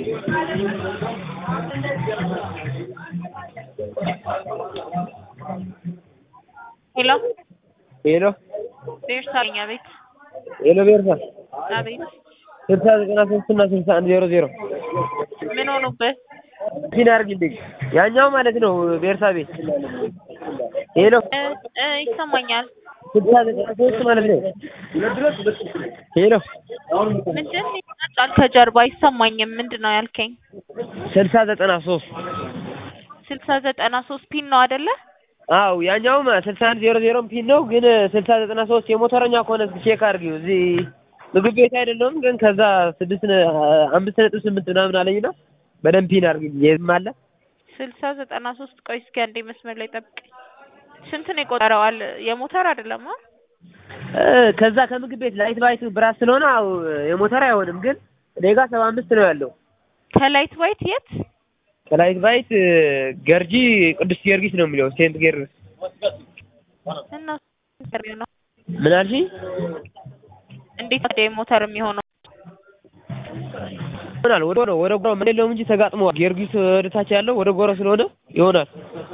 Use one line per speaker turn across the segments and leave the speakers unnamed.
ሄሎ
ሄሎ
ቤርሳ ነኝ። አቤት
ሄሎ ቤርሳ
አቤት።
ስልሳ ዘጠና ሶስት እና ስልሳ አንድ ዜሮ ዜሮ
ምን ሆኑበት?
ፒን አድርግልኝ። ያኛው ማለት ነው ቤርሳ ቤት ሄሎ
እ እ ይሰማኛል።
ስልሳ ዘጠና ሶስት ማለት ነው ሄሎ
ምንድን ይመጣል ከጀርባ አይሰማኝም። ምንድን ነው ያልከኝ?
ስልሳ ዘጠና ሶስት
ስልሳ ዘጠና ሶስት ፒን ነው አይደለ?
አው ያኛውም ስልሳ አንድ ዜሮ ዜሮም ፒን ነው፣ ግን ስልሳ ዘጠና ሶስት የሞተረኛ ከሆነ እስኪ ቼክ አድርጊው። እዚህ ምግብ ቤት አይደለም ግን ከዛ ስድስት ነ- አምስት ነጥብ ስምንት ምናምን አለኝና በደንብ ፒን አድርጊልኝ። የዝም አለ
ስልሳ ዘጠና ሶስት ቆይ እስኪ አንዴ መስመር ላይ ጠብቀኝ። ስንት ነው የቆጠረው? አለ የሞተር አይደለም አ
እ ከዛ ከምግብ ቤት ላይት ባይት ብራት ስለሆነ አው የሞተር አይሆንም፣ ግን እኔ ጋር ሰባ አምስት ነው ያለው።
ከላይት ዋይት የት
ከላይት ባይት ገርጂ ቅዱስ ጊዮርጊስ ነው የሚለው ሴንት ጊዮርጊስ።
እና ኢንተርቪው ነው
ምን አልሽኝ?
እንዴት ነው የሞተር የሚሆነው?
ይሆናል ወደ ጎሮ ወደ ጎሮ ምን የለውም እንጂ ተጋጥመዋል። ጊዮርጊስ ወደ ታች ያለው ወደ ጎሮ ስለሆነ ይሆናል።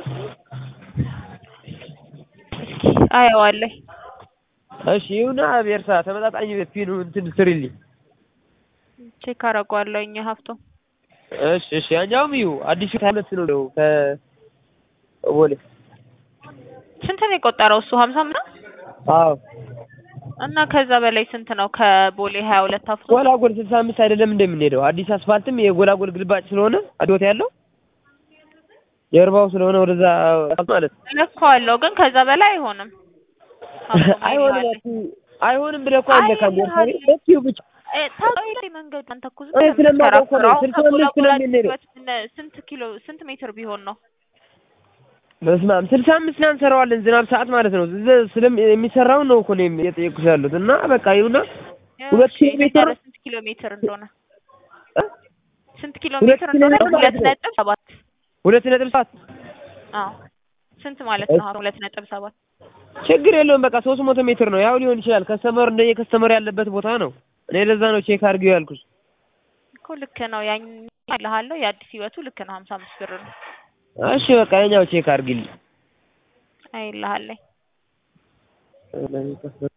አየዋለሁ።
እሺ ይሁና ቤርሳ ተመጣጣኝ ፒኑ እንትን ስሪልኝ።
ቼክ አደርገዋለሁ። እኛ ሀብቶ
እሺ እሺ ያኛውም ይሁ አዲሱ ሁለት ነው ከቦሌ
ስንት ነው የቆጠረው እሱ? ሀምሳ ምናምን
አዎ
እና ከዛ በላይ ስንት ነው? ከቦሌ ሀያ ሁለት ሀብቶ
ጎላጎል ስልሳ አምስት አይደለም እንደምንሄደው አዲስ አስፋልትም የጎላጎል ግልባጭ ስለሆነ አዶት ያለው ጀርባው ስለሆነ ወደዛ ማለት ነው።
እለካዋለሁ፣ ግን ከዛ በላይ አይሆንም።
አይሆንም አትይ- አይሆንም ብለህ እኮ አይለካም ቤርሳ እትዩ ብቻ
ታውቃለህ መንገዱ አንተ እኮ ዝም
እኔ
ብለህ
ስለማውቀው እኮ ነው።
የምትከራከረው። አሁን
ስልሳ አምስት
ከጎላጎላ
ስለምንሄደው።
ድረስ ምን- ስንት ኪሎ ስንት ሜትር ቢሆን ነው?
በስመ አብ ስልሳ አምስት ምናምን እንሰራዋለን ዝናብ ሰዓት ማለት ነው። እዚህ ስለም የሚሰራውን ነው እኮ ነው የጠየኩሽ ያሉት እና በቃ ይሁና ሁለት
እሺ፣
ኪሎ ሜትር
ንገረኝ ስንት ኪሎ ሜትር እንደሆነ
እ?
ስንት ኪሎ
ሁለት
ሜትር
ኪሎ
እንደሆነ
ሜትር
ሁለት
ማለት ነው።
ነጥብ ሰባት
ሁለት ነጥብ ሰባት
አዎ ስንት ማለት ነው? አሁን ሁለት ነጥብ ሰባት
ችግር የለውም በቃ ሶስት መቶ ሜትር ነው ያው ሊሆን ይችላል። ከስተመር እንደ የከስተመር ያለበት ቦታ ነው። እኔ ለዛ ነው ቼክ አድርጊው ያልኩሽ።
እኮ ልክ ነው። ያኝ እልሃለሁ የአዲስ ህይወቱ ልክ ነው። ሀምሳ አምስት ብር ነው
እሺ በቃ የኛው ቼክ አድርጊልኝ።
አይልሃለኝ